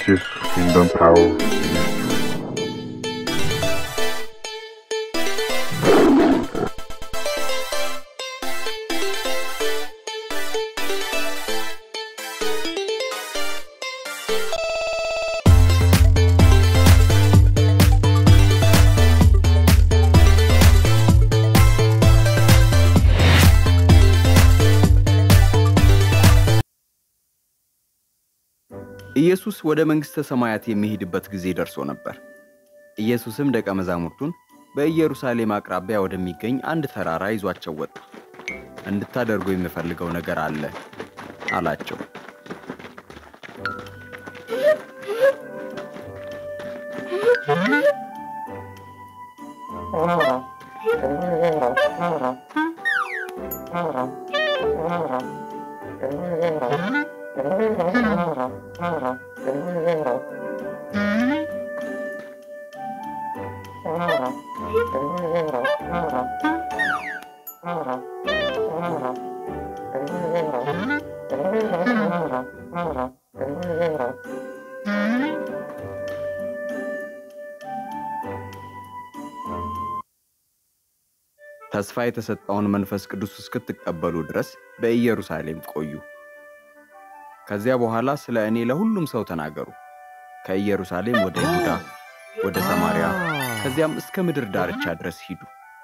Riches Kingdom Power Ministry. ኢየሱስ ወደ መንግሥተ ሰማያት የሚሄድበት ጊዜ ደርሶ ነበር። ኢየሱስም ደቀ መዛሙርቱን በኢየሩሳሌም አቅራቢያ ወደሚገኝ አንድ ተራራ ይዟቸው ወጣ። እንድታደርጉ የምፈልገው ነገር አለ አላቸው። ተስፋ የተሰጠውን መንፈስ ቅዱስ እስክትቀበሉ ድረስ በኢየሩሳሌም ቆዩ። ከዚያ በኋላ ስለ እኔ ለሁሉም ሰው ተናገሩ። ከኢየሩሳሌም ወደ ይሁዳ፣ ወደ ሰማርያ፣ ከዚያም እስከ ምድር ዳርቻ ድረስ ሂዱ።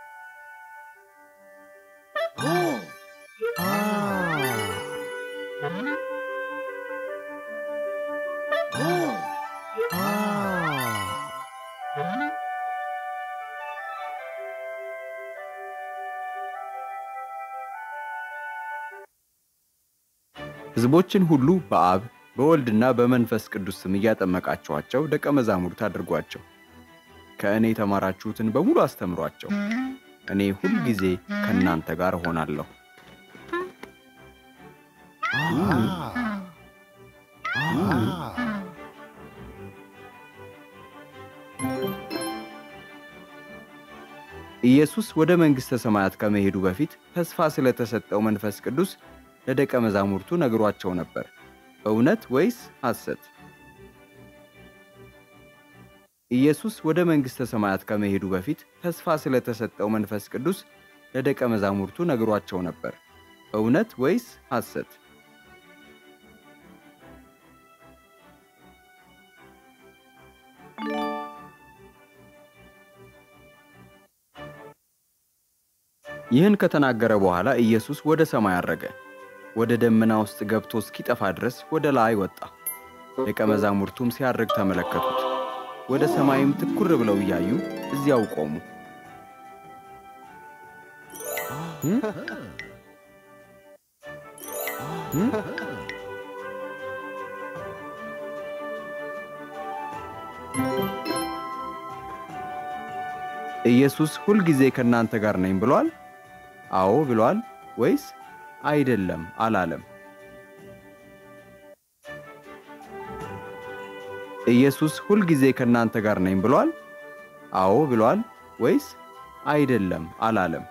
ሕዝቦችን ሁሉ በአብ በወልድና በመንፈስ ቅዱስ ስም እያጠመቃችኋቸው ደቀ መዛሙርት አድርጓቸው። ከእኔ የተማራችሁትን በሙሉ አስተምሯቸው። እኔ ሁል ጊዜ ከእናንተ ጋር እሆናለሁ። ኢየሱስ ወደ መንግሥተ ሰማያት ከመሄዱ በፊት ተስፋ ስለተሰጠው መንፈስ ቅዱስ ለደቀ መዛሙርቱ ነግሯቸው ነበር። እውነት ወይስ ሐሰት? ኢየሱስ ወደ መንግሥተ ሰማያት ከመሄዱ በፊት ተስፋ ስለተሰጠው መንፈስ ቅዱስ ለደቀ መዛሙርቱ ነግሯቸው ነበር። እውነት ወይስ ሐሰት? ይህን ከተናገረ በኋላ ኢየሱስ ወደ ሰማይ አረገ። ወደ ደመና ውስጥ ገብቶ እስኪጠፋ ድረስ ወደ ላይ ወጣ። ደቀ መዛሙርቱም ሲያርግ ተመለከቱት። ወደ ሰማይም ትኩር ብለው እያዩ እዚያው ቆሙ። ኢየሱስ ሁልጊዜ ከእናንተ ጋር ነኝ ብሏል? አዎ ብሏል ወይስ አይደለም አላለም? ኢየሱስ ሁልጊዜ ከእናንተ ጋር ነኝ ብሏል? አዎ ብሏል ወይስ አይደለም አላለም?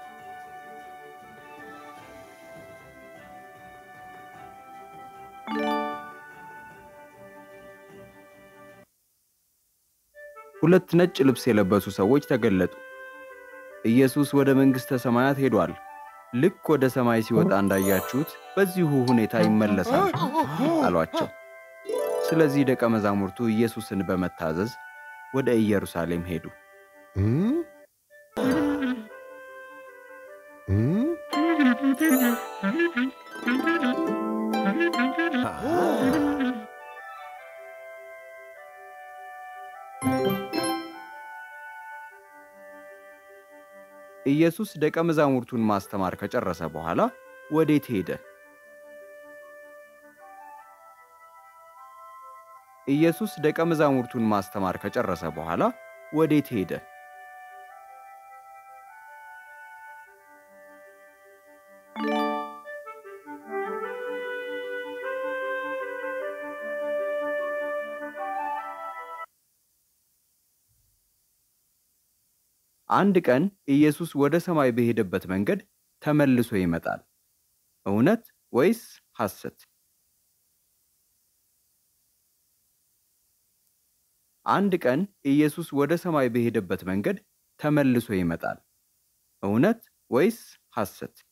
ሁለት ነጭ ልብስ የለበሱ ሰዎች ተገለጡ። ኢየሱስ ወደ መንግሥተ ሰማያት ሄዷል። ልክ ወደ ሰማይ ሲወጣ እንዳያችሁት በዚሁ ሁኔታ ይመለሳል አሏቸው። ስለዚህ ደቀ መዛሙርቱ ኢየሱስን በመታዘዝ ወደ ኢየሩሳሌም ሄዱ። ኢየሱስ ደቀ መዛሙርቱን ማስተማር ከጨረሰ በኋላ ወዴት ሄደ? ኢየሱስ ደቀ መዛሙርቱን ማስተማር ከጨረሰ በኋላ ወዴት ሄደ? አንድ ቀን ኢየሱስ ወደ ሰማይ በሄደበት መንገድ ተመልሶ ይመጣል። እውነት ወይስ ሐሰት? አንድ ቀን ኢየሱስ ወደ ሰማይ በሄደበት መንገድ ተመልሶ ይመጣል። እውነት ወይስ ሐሰት?